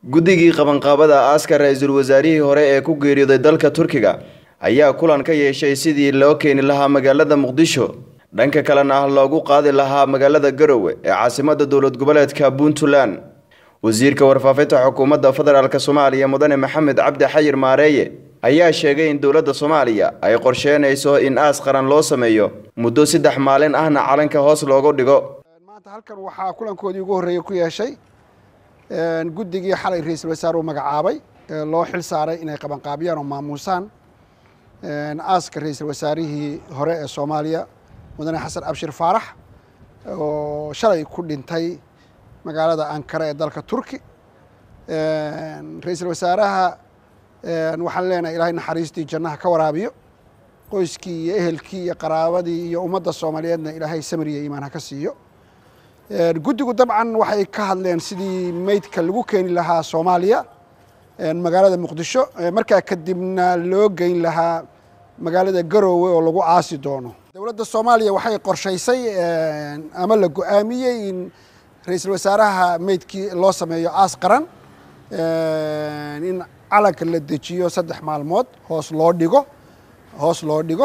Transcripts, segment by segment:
guddigii qabanqaabada aaska ra-iisul wasaarihii hore ee ku geeriyooday dalka turkiga ayaa kulan ka yeeshay sidii loo keeni lahaa magaalada muqdisho dhanka kalena ah loogu qaadi lahaa magaalada garowe ee caasimada dowlad goboleedka puntland wasiirka warfaafinta xukuumadda federaalk soomaaliya mudane maxamed cabdi xayir maareeye ayaa sheegay in dowladda soomaaliya ay qorsheynayso in aas qaran loo sameeyo muddo saddex maalin ahna calanka hoos loogu dhigo maanta halkan waxaa kulankoodii ugu horreeyey ku yeeshay guddigii xalay ra-iisul wasaare uu magacaabay ee loo xil saaray inay qabanqaabiyaan oo maamuusaan aaska ra-iisul wasaarihii hore ee soomaaliya mudane xasan abshir faarax oo shalay ku dhintay magaalada ankara ee dalka turki ra-iisul wasaaraha waxaan leenahay ilaahay naxariistii jannaha ka waraabiyo qoyskii iyo ehelkii iyo qaraabadii iyo ummadda soomaaliyeedna ilaahay samriya iimaan ha ka siiyo guddigu dabcan waxay ka hadleen sidii meydka lagu keeni lahaa soomaaliya magaalada muqdisho markaa kadibna loo geyn lahaa magaalada garoowe oo lagu aasi doono dowladda soomaaliya waxay qorshaysay ama la go-aamiyey in ra-iisul wasaaraha meydkii loo sameeyo aas qaran in calanka la dejiyo saddex maalmood hoos loo dhigo hoos loo dhigo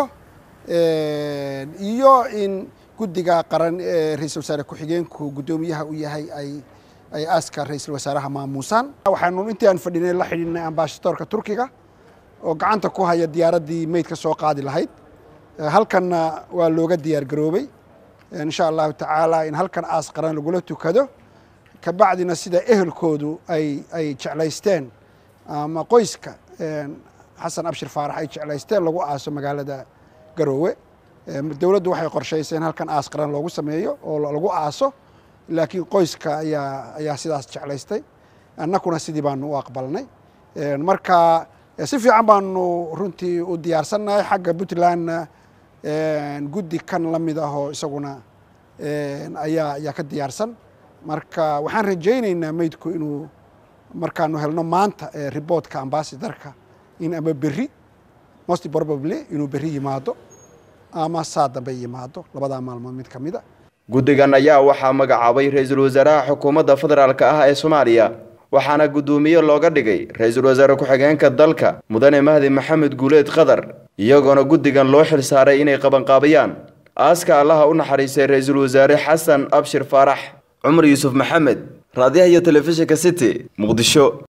iyo in guddiga qaran ee ra-iisul wasaare ku-xigeenku guddoomiyaha u yahay ay ay aaska ra-iisul wasaaraha maamuusaan waxaanu intii aan fadhinay la xidhiidnay ambasadoorka turkiga oo gacanta ku haya diyaaraddii meydka soo qaadi lahayd halkanna waa looga diyaar garoobay insha allahu tacaala in halkan aas qaran lagula tukado kabacdina sida ehelkoodu ay ay jeclaysteen ama qoyska xasan abshir faarax ay jeclaysteen lagu aaso magaalada garoowe dowladdu waxay qorshaysay in halkan aas qaran loogu sameeyo oo lagu aaso laakiin qoyska ayaa ayaa sidaas jeclaystay annakuna sidii baanu u aqbalnay marka si fiican baanu runtii u diyaarsannahay xagga puntlandna guddi kan la mid ahoo isaguna ayaa ayaa ka diyaarsan marka waxaan rajaynaynaa meydku inuu markaanu helno maanta riboortka ambasadarka in ama berri most probably inuu berri yimaado ama saa dambe yimaado labadaa maalmood mid ka mida guddigan ayaa waxaa magacaabay ra-iisul wasaaraha xukuumadda federaalk ah ee soomaaliya waxaana guddoomiye looga dhigay ra-iisul wasaare ku-xigeenka dalka mudane mahdi maxamed guuleed qadar iyagoona guddigan loo xil saaray inay qabanqaabiyaan aaska allaha u naxariistay ra-iisul wasaare xasan abshir faarax cumar yuusuf maxamed raadiyaha iyo telefishinka city muqdisho